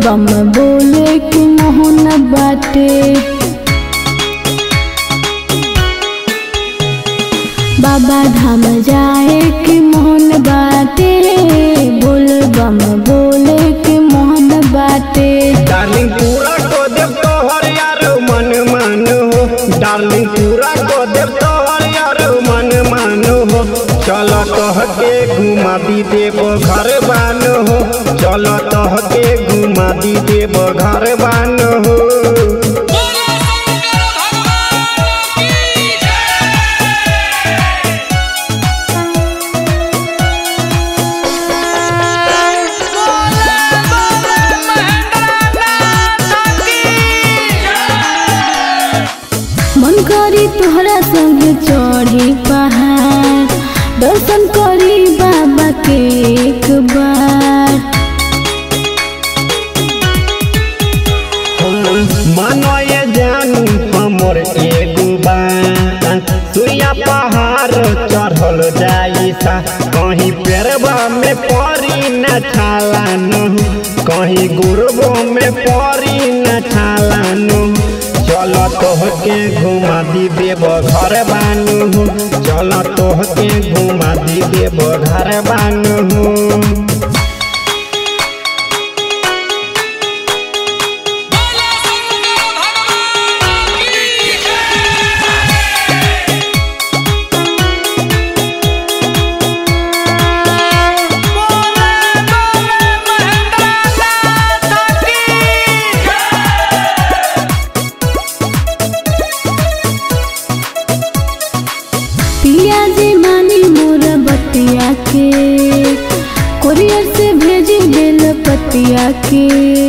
बम बोले के मोहन बाटे बाबा धाम जाए के मोहन बाटे बोल बम बोले के मोहन बाटे डार्लिंग पूरा को देव तोहर यार मन मान हो डार्लिंग पूरा को देव तोहर यार मन मान हो चल तोह के घुमा दी देव घर बान हो चल तोह के घुमा दी देव घर बान हो बोलो शंकर भगवान की जय बोले बोले महेंद्रनाथ की जय मन करी तोहरा संग चढ़ी पहाड़ दर्शन करी बाबा के एक बार मानो ये जानू हमर एगो बात सुइया पहाड़ चढ़ल जाई सा कहीं पेरबा में परी न छाला न कहीं गुरबो में परी न छाला न चल तोह के घुमा दी देव घर बानू चल तोह के घुमा दी देव घर बानू बोलो शंकर भगवान की जय बोले बोले महेंद्रनाथ की जय पिया जी मानी मोर बतिया के कोरियर से भेजी बेल पतिया के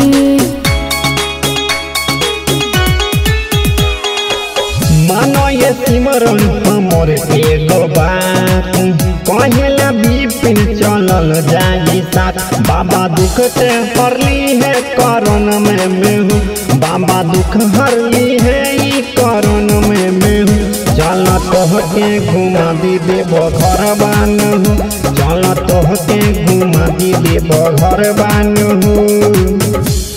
मानो ये सिमरन हमर एगो बात कहेला बिपिन चलल जाई साथ बाबा दुख ते हरली है करण में मेहू बाबा दुख हरली है ई करण में मेहू चल तोह के घुमा दी देव घर बानहू चल तोह के घुमा दी देव घर बानहू